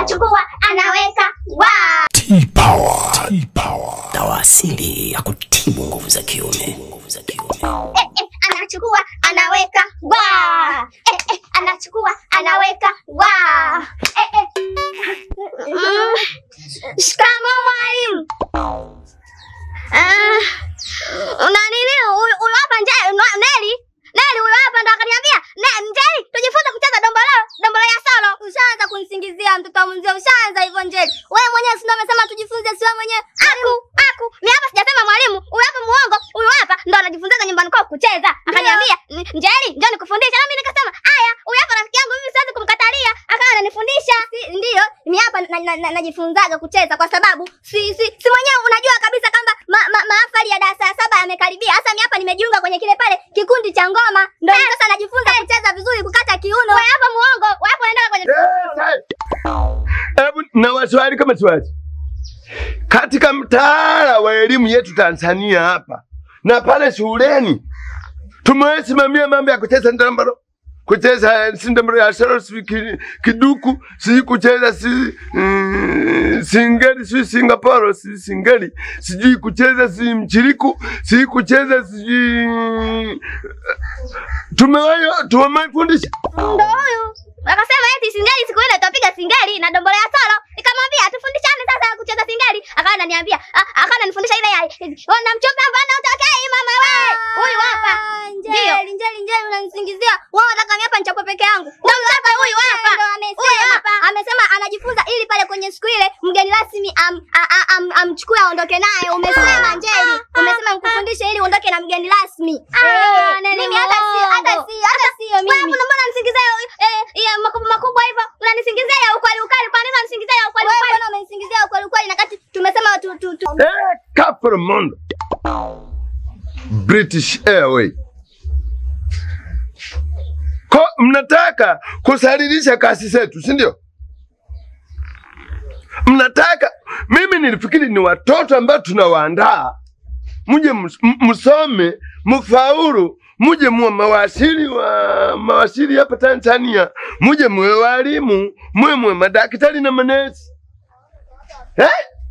anachukua anaweka wa T-Power. T-Power. dawa asili ya kutibu nguvu za kiume. Nguvu za kiume. eh, eh, anachukua anaweka wa eh, eh, anachukua anaweka wa eh, eh. Mm. Shikamoo mwalimu. Ah, una nini? Huyu huyu hapa nje no- Neli. Neli huyu hapa ndo akaniambia, "Ne- Njeri, tujifunze kucheza dombolo, dombolo ya solo." Ushaanza kunisingizia mtoto wa mzee, ushaanza hivyo Njeri. Wewe mwenyewe si ndo umesema tujifunze si wewe mwenyewe? Aku, aku. Mimi hapa sijasema mwalimu. Huyu hapa muongo. Huyu hapa ndo anajifunzaga nyumbani kwao kucheza. Akaniambia, "N- Njeri, njoo nikufundishe." Na mimi nikasema, "Aya, huyu hapa rafiki yangu mimi siwezi kumkatalia." Akawa ananifundisha. Si- Ndio, mimi hapa na- na- na- najifunzaga kucheza kwa sababu si si, si mwenyewe unajua kabisa kwamba ma, ma, mahafali ya darasa ya saba yamekaribia. Hasa mimi hapa nimejiunga kwenye kile pale kikundi cha ngoma. Ndio sasa najifunza kucheza vizuri, kukata kiuno. Wewe hapa muongo. Wewe hapa unaenda kwenye Hebu na waswali kama swali. Katika mtaala wa elimu yetu Tanzania hapa na pale shuleni tumesimamia mambo ya kucheza ndambaro, kucheza si ndambaro ya solo, si ki- kiduku, si kucheza si mm, singeli, si Singapore, si singeli, sijui kucheza si mchiriku, si kucheza sijui tumewayo tumefundisha ndo huyu. Akasema eti singeli siku ile tutapiga singeli na dombolo ya solo. Nikamwambia tufundishane sasa kucheza singeli. Akawa ananiambia, ah, akawa ananifundisha ile ya ona mchomba mbona utokei mama wewe. Huyu hapa. Njeli, njeli, njeli unanisingizia. Wewe unataka mimi hapa nichapwe peke yangu. Ndio hapa huyu hapa. Huyu hapa amesema anajifunza ili pale kwenye siku ile mgeni rasmi am, a- a- am, amchukue aondoke naye. Umesema Njeli. Umesema nikufundishe ili uondoke na mgeni rasmi. Eh, mimi hata si hata si hata sio mimi. Wewe mbona unanisingizia eh ya makubwa makubwa hivyo? Unanisingizia ya ukweli ukweli. Kwa nini unanisingizia ya ukweli ukweli? Wewe mbona umenisingizia ya ukweli ukweli na kati tumesema tu tu tu. Eh, Capra Mondo. British Airway. Ko, mnataka kusalilisha kasi zetu, si ndio? Mnataka mimi nilifikiri ni watoto ambao tunawaandaa muje mus- m- msome mfaulu muje muwe mawasili wa mawasili hapa Tanzania, muje muwe walimu, muwe muwe madaktari na manesi eh?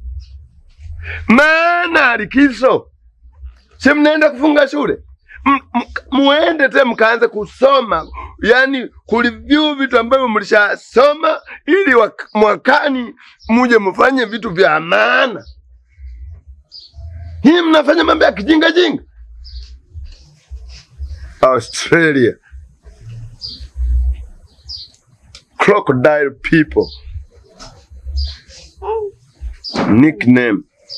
maana likizo si mnaenda kufunga shule M- m- muende te mkaanze kusoma yani kureview vitu ambavyo mlishasoma ili wak- mwakani muje mfanye vitu vya maana hii mnafanya mambo ya kijinga jinga australia crocodile people nickname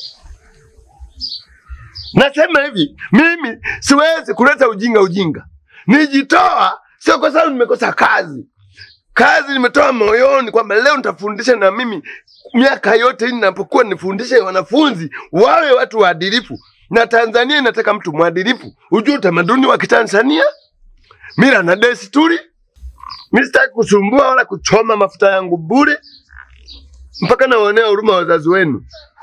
Nasema hivi, mimi siwezi kuleta ujinga ujinga. Nijitoa sio kwa sababu nimekosa kazi. Kazi nimetoa moyoni kwamba leo nitafundisha na mimi miaka yote hii ninapokuwa nifundishe wanafunzi wawe watu waadilifu. Na Tanzania inataka mtu mwadilifu. Ujue utamaduni wa Kitanzania, mila na desturi. Mimi sitaki kusumbua wala kuchoma mafuta yangu bure, mpaka nawaonea huruma wazazi wenu.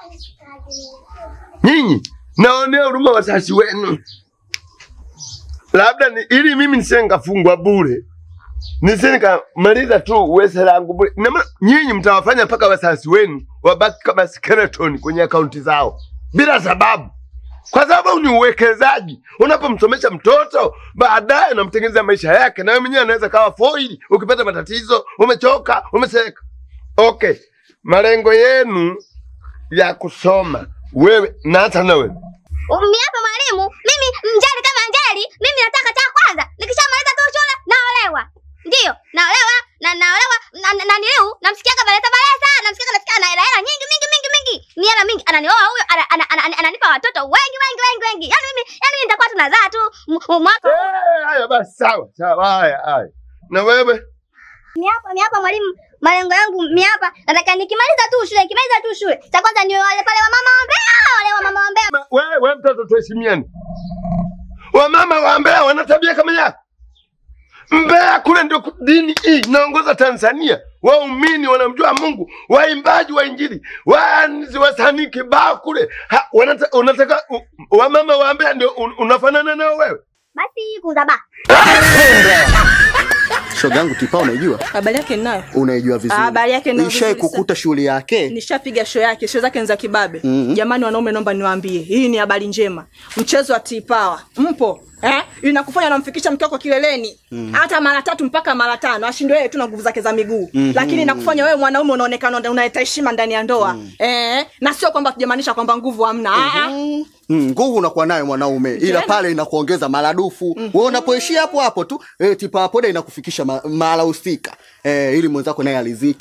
Nyinyi naonea huruma wazazi wenu, labda ni, ili mimi nisije nikafungwa bure, nisije nikamaliza tu uweze langu bure. Ina maana Nyinyi mtawafanya mpaka wazazi wenu wabaki kama skeleton kwenye akaunti zao bila sababu, kwa sababu ni uwekezaji. Unapomsomesha mtoto, baadaye unamtengeneza maisha yake, na wewe mwenyewe anaweza kawa foili. Ukipata matatizo, umechoka, umeseka. Okay, malengo yenu ya kusoma wewe na hata na wewe Mimi hapa mwalimu, mimi Njeri kama Njeri, mimi nataka cha kwanza nikishamaliza tu shule naolewa. Ndio, naolewa na naolewa na, na, na niliu namsikiaga balesa balesa, namsikiaga nasikia na hela hela nyingi mingi mingi mingi. Ni hela mingi ananioa huyo ana- ana- ana- ana- ananipa watoto wengi wengi wengi wengi. Yaani mimi yaani mimi nitakuwa tunazaa tu m- m- mwaka Eh, haya basi, sawa sawa, haya haya. Na wewe Mimi hapa mimi hapa mwalimu, malengo yangu mimi hapa nataka nikimaliza tu shule, nikimaliza tu shule. Cha kwanza ni wale pale wa mama wa Mbeya, wale wa mama wa Mbeya. Ma- wewe wewe mtoto, tuheshimiane. Wamama wa Mbeya wana tabia kama yako. Mbeya kule ndio ku- dini hii inaongoza Tanzania. Waumini wanamjua Mungu, waimbaji wa Injili, waanzi wasanii kibao kule. Ha, wanata, unataka u, wamama wa Mbeya ndio un, unafanana nao wewe? Basi kuzaba. shoga yangu tipa unaijua Habari yake ninayo. unaijua vizuri Habari yake ninayo ishai vizuri kukuta shughuli yake Nishapiga show yake, show zake ni za kibabe. Jamani wanaume, naomba niwaambie, hii ni habari njema. Mchezo wa T-Power mpo eh? Inakufanya unamfikisha mke wako kileleni hata mara tatu mpaka mara tano, ashindwe yeye tu na nguvu zake za miguu lakini inakufanya wewe mwanaume unaonekana unaleta heshima ndani ya ndoa eh? na sio kwamba tujamaanisha kwamba nguvu hamna Ah, ah. Mm, nguvu unakuwa nayo mwanaume ila Tena. pale inakuongeza maradufu wewe unapoishia hapo hapo tu eh, tipa poda inakufikisha ma- mahala husika eh, ili mwenzako naye aliziki